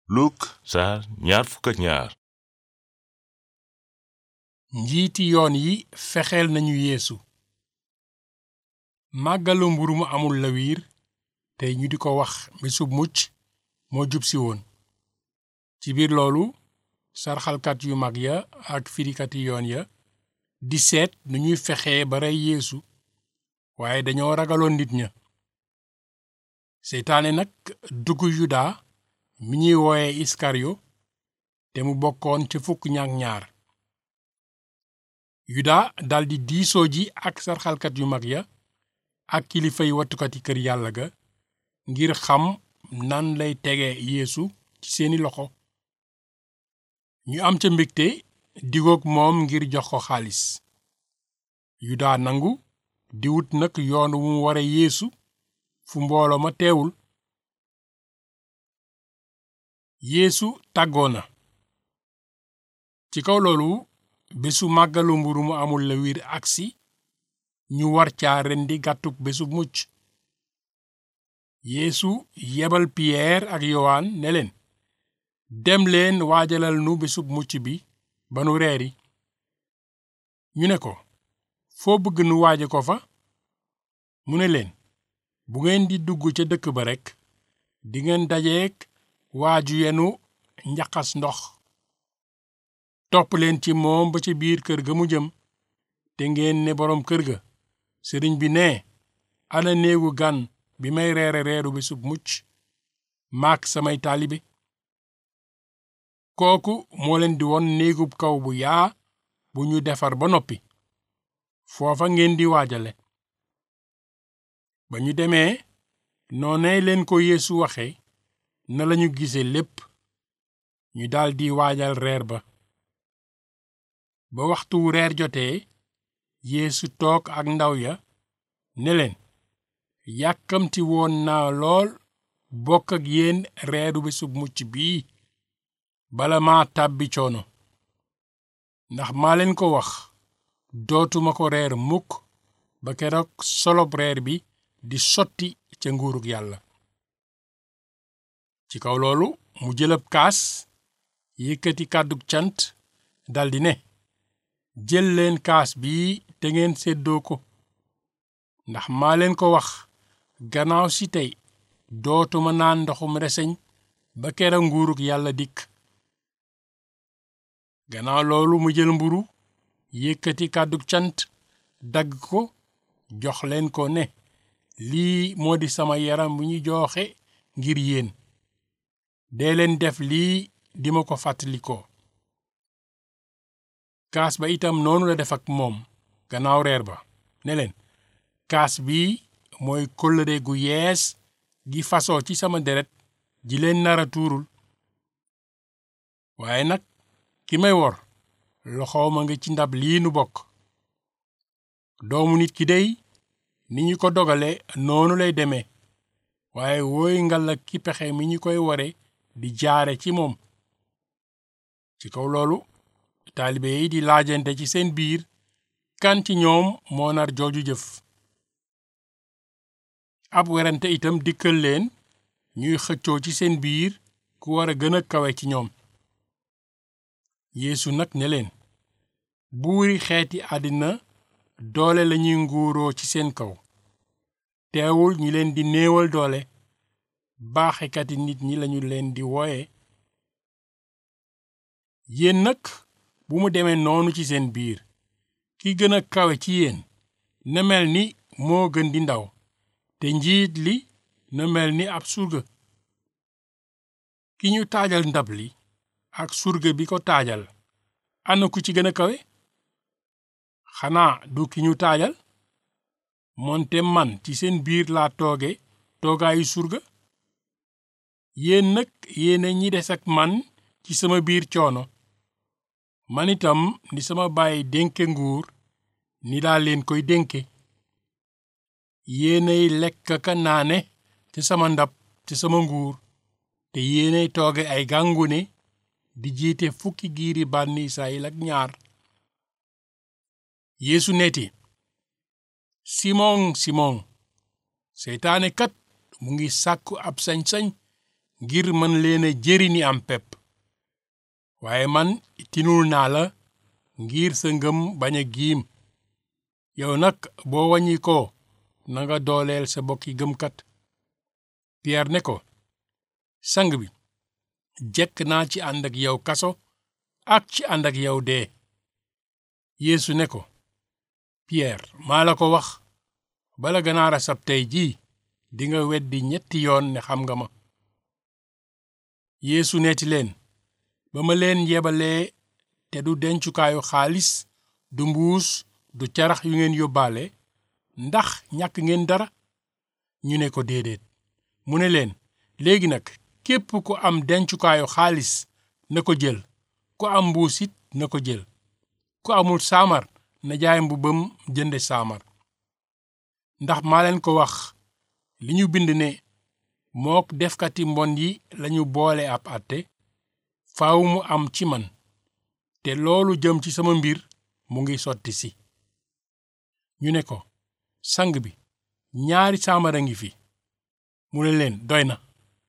Luk saar ñaar fukk ak ñaar njiiti yoon yi fexeel nañu yeesu màggalu mburu mu amul lawiir tey ñu di ko wax bésub mucc moo jub si woon ci biir loolu sarxalkat yu mag ya ak firikati yoon ya di seet nu ñuy fexee ba rey yeesu waaye dañoo ragaloon nit ña seytaane nag dugg yuda mi ñuy wooye iskariyo te mu bokkoon ca fukk ñaak ñaar yuda daldi diisoo ji ak sarxalkat yu mag ya ak kilifay wattukati kër yàlla ga ngir xam nan lay tege yeesu ci seeni loxo ñu am ca mbégte digoog moom ngir jox ko xaalis yuda nangu di wut nag yoon wu mu ware yeesu fu mbooloo ma teewul yeesu tàggoo na ci kaw loolu bésu màggalu mburu mu amul la wiir agsi ñu war caa rendi gàttuk bésu mucc yeesu yebal piyeer ak yowaan ne leen dem leen waajalal nu bésub mucc bi ba nu reeri ñu ne ko foo bëgg nu waaje ko fa mu ne leen bu ngeen di dugg ca dëkk ba rekk dingeen dajeek waaju yenu njaxas ndox topp leen ci moom ba ca biir kër ga mu jëm te ngeen ne boroom kër ga sëriñ bi ne ana néegu gan bi may reere reeru bésub mucc maak samay taalibe kooku moo leen di won néegub kaw bu yaa bu ñu defar ba noppi foofa ngeen di waajale ba ñu demee noonee leen ko yeesu waxe na lañu gise lépp ñu daldi waajal reer ba ba waxtu reer jotee yeesu toog ak ndaw ya ne leen yàkkamti woon naa lool bokk ak yéen reeru bésub mucc bii bala maa tàbbi coono ndax maa leen ko wax dootuma ko reer mukk ba keroog solob reer bi di sotti ca nguurug yàlla ci kaw loolu mu jëlab kaas yëkkati kàddug cant daldi ne jël leen kaas bii te ngeen séddoo ko ndax maa leen ko wax gannaaw si tey dootuma naan ndoxum reseñ ba kera nguurug yàlla dikk gannaaw loolu mu jël mburu yëkkati kàddug cant dagg ko jox leen ko ne lii moo di sama yaram bu ñu jooxe ngir yéen dee leen def lii di ma ko fàttalikoo kaas ba itam noonu la def ak moom gannaaw reer ba ne leen kaas bii mooy kóllëre gu yees gi fasoo ci sama deret ji leen nara tuurul waaye nag ki may wor loxooma nga ci ndab lii nu bokk doomu nit ki dey ni ñu ko dogale noonu lay demee waaye wooy ngal ak ki pexe mi ñu koy ware di jaare ci moom ci kaw loolu taalibe yi di laajante ci seen biir kan ci ñoom moo nar jooju jëf ab werante itam dikkal leen ñuy xëccoo ci seen biir ku war a gën a kawe ci ñoom yeesu nag ne leen buuri xeeti àddina doole lañuy nguuroo ci seen kaw teewul ñi leen di néewal doole baaxekati nit ñi lañu leen di wooye yéen nag bu mu demee noonu ci seen biir ki gën a kawe ci yéen na mel ni moo gën di ndaw te njiit li na mel ni ab surga ki ñu taajal ndab li ak surga bi ko taajal ana ku ci gën a kawe xanaa du ki ñu taajal moonte man ci seen biir laa tooge toogaayu surga yéen nag yéena ñi des ak man ci sama biir coono man itam ni sama baay dénke nguur ni laa leen koy dénke yéenay lekk ka naane te sama ndab te sama nguur te yéenay tooge ay gàngune di jiite fukki giiri bànni Israyil ak ñaar Yeesu neeti Simon Simon seytaane kat mu ngi sàkku ab sañ-sañ ngir mën leen a jëri ni am pepp waaye man tinul naa la ngir sa ngëm bañ a giim yow nag boo wàññi ko nanga dooleel sa bokki gëmkat Pierre ne ko sang bi jekk naa ci ànd ak yow kaso ak ci ànd ak yow dee Yeesu ne ko Pierre maa la ko wax bala ganaar a sab tey jii dinga weddi ñetti yoon ne xam nga ma Yeesu neeti leen ba ma leen yebalee te du dencukaayu xaalis du mbuus du carax yu ngeen yóbbaale ndax ñàkk ngeen dara ñu ne ko déedéet mu ne leen léegi nag képp ku am dencukaayu xaalis na ko jël ku am mbuus it na ko jël ku amul saamar na jaay mbubbam jënde saamar ndax maa leen ko wax li ñu bind ne mook defkati mbon yi lañu boole ab àtte faaw mu am ci man te loolu jëm ci sama mbir mu ngi sotti si ñu ne ko sang bi ñaari saamara ngi fi mu ne leen doy na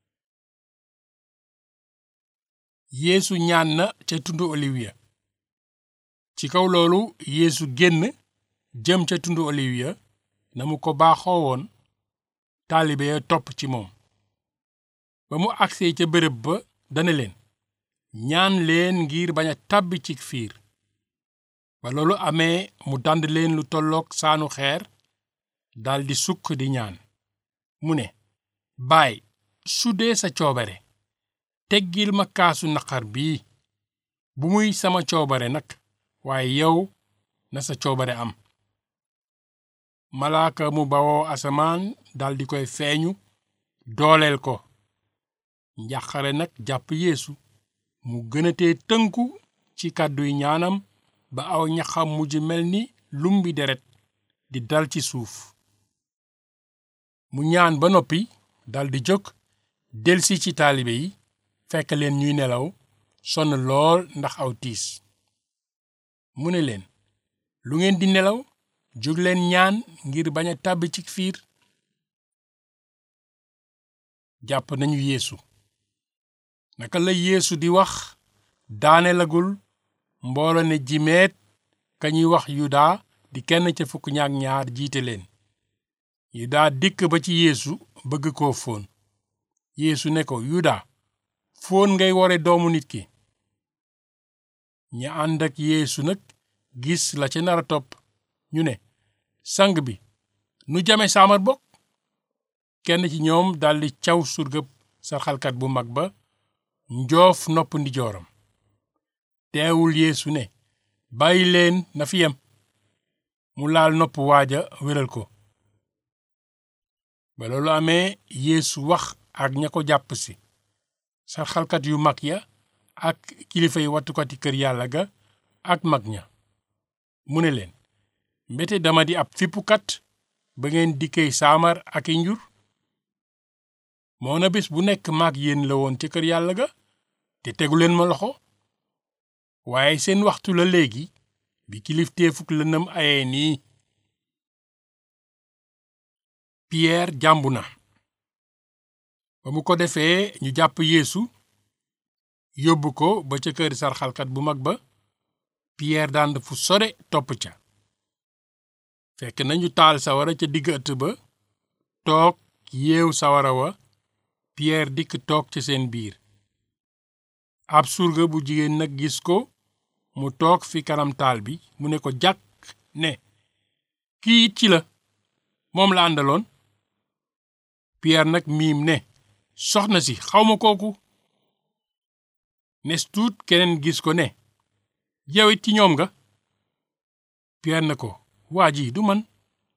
yeesu ñaan na ca tundu oliwiya ci kaw loolu yeesu génn jëm ca tundu oliwiya na mu ko baaxoo woon taalibe ya topp ci moom ba mu agsee ca bërëb ba dana leen ñaan leen ngir bañ a tàbbi ci fiir ba loolu amee mu dànd leen lu tolloog saanu xeer daldi sukk di ñaan mu ne baay su dee sa coobare teggil ma kaasu naqar bii bu muy sama coobare nag waaye yow na sa coobare am malaaka mu bawoo asamaan daldi koy feeñu dooleel ko njàqare nag jàpp yeesu mu gënatee tënku ci kàdduy ñaanam ba aw ñaxam mujj mel ni lumbi deret di dal ci suuf mu ñaan ba noppi daldi jóg delsi ci taalibe yi fekk leen ñuy nelaw sonn lool ndax aw tiis mu ne leen lu ngeen di nelaw jóg leen ñaan ngir bañ a tàbbi ci fiir jàpp nañu yeesu naka la yeesu di wax daane lagul mboolo ne jimeet ka ñuy wax yuda di kenn ca fukk ñaak ñaar jiite leen yuda dikk ba ci yeesu bëgg koo fóon yeesu ne ko yuda fóon ngay wore doomu nit ki ñi ànd ak yeesu nag gis la ca nara topp ñu ne sang bi nu jame saamar bokk kenn ci ñoom daldi caw surgëb sarxalkat bu mag ba njoof nopp ndijooram teewul yeesu ne bàyyi leen na fi yem mu laal nopp waaja wéral ko ba loolu amee yeesu wax ak ña ko jàpp si sarxalkat yu mag ya ak kilifay wattukati kër yàlla ga ak mag ña mu ne leen mbete dama di ab fippukat ba ngeen dikkey saamar ak i njur moona bés bu nekk maag yéen la woon ca kër yàlla ga te teguleen ma loxo waaye seen waxtu la léegi bi kilifteefuk lëndëm ayee nii Pierre jàmbu na ba mu ko defee ñu jàpp Yeesu yóbbu ko ba ca kër sarxalkat bu mag ba Pierre dànd fu sore topp ca fekk nañu taal sawara ca digg ëtt ba toog yeew sawara wa Pierre dikk toog ca seen biir ab surga bu jigéen nag gis ko mu toog fi kanam taal bi mu ne ko jàkk ne kii it ci la moom la àndaloon Pierre nag miim ne soxna si xawma kooku nes tuut keneen gis ko ne yow it ci ñoom nga Pierre na ko waa ji du man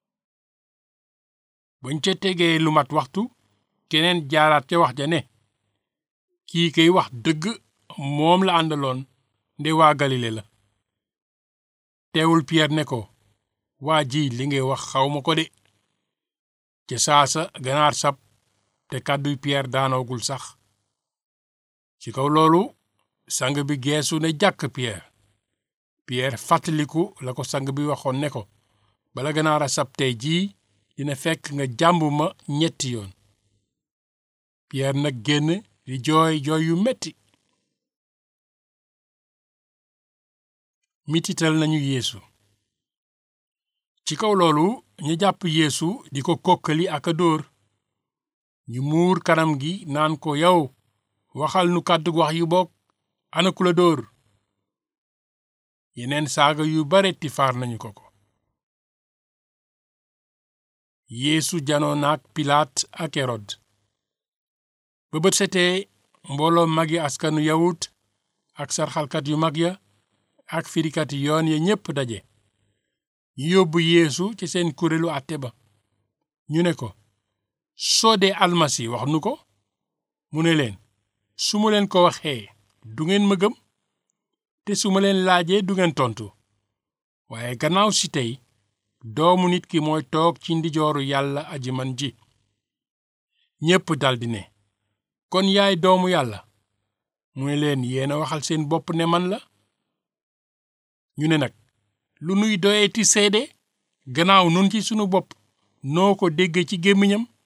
bañ ca tegee lu mat waxtu keneen jaaraat ca wax ja ne kii kay wax dëgg moom la àndaloon nde waa Galile la teewul Pierre ne ko waa ji li ngay wax xawma ko de ca saasa ganaar sab te kàdduy Pierre daanoogul sax ci kaw loolu sang bi geesu ne jàkk Pierre Pierre fàttaliku la ko sang bi waxoon ne ko bala ganaar a sab tey jii dina fekk nga jàmb ma ñetti yoon Pierre nag génn di jooy jooy yu metti mitital nañu yeesu ci kaw loolu ñu jàpp yeesu di ko kokkali ak a dóor ñu muur kanam gi naan ko yow waxal nu kàddu wax yu bokk ana ku la dóor yeneen saaga yu bare tifaar nañu ko ko yeesu janoo naag pilaat ak erod ba bët setee mbooloo magi askanu yawut ak sarxalkat yu mag ya ak firikati yoon ya ñépp daje ñu yóbbu yeesu ci seen kuréelu àtte ba ñu ne ko soo dee almasi wax nu ko mu ne leen su ma leen ko waxee du ngeen ma gëm te su ma leen laajee du ngeen tontu waaye gannaaw si tey doomu nit ki mooy toog ci ndijooru yàlla aji man ji ñépp daldi ne kon yaay doomu yàlla mu ne leen yéena waxal seen bopp ne man la ñu ne nag lu nuy doyeeti seede gannaaw nun ci sunu bopp noo ko dégge ci gémmiñam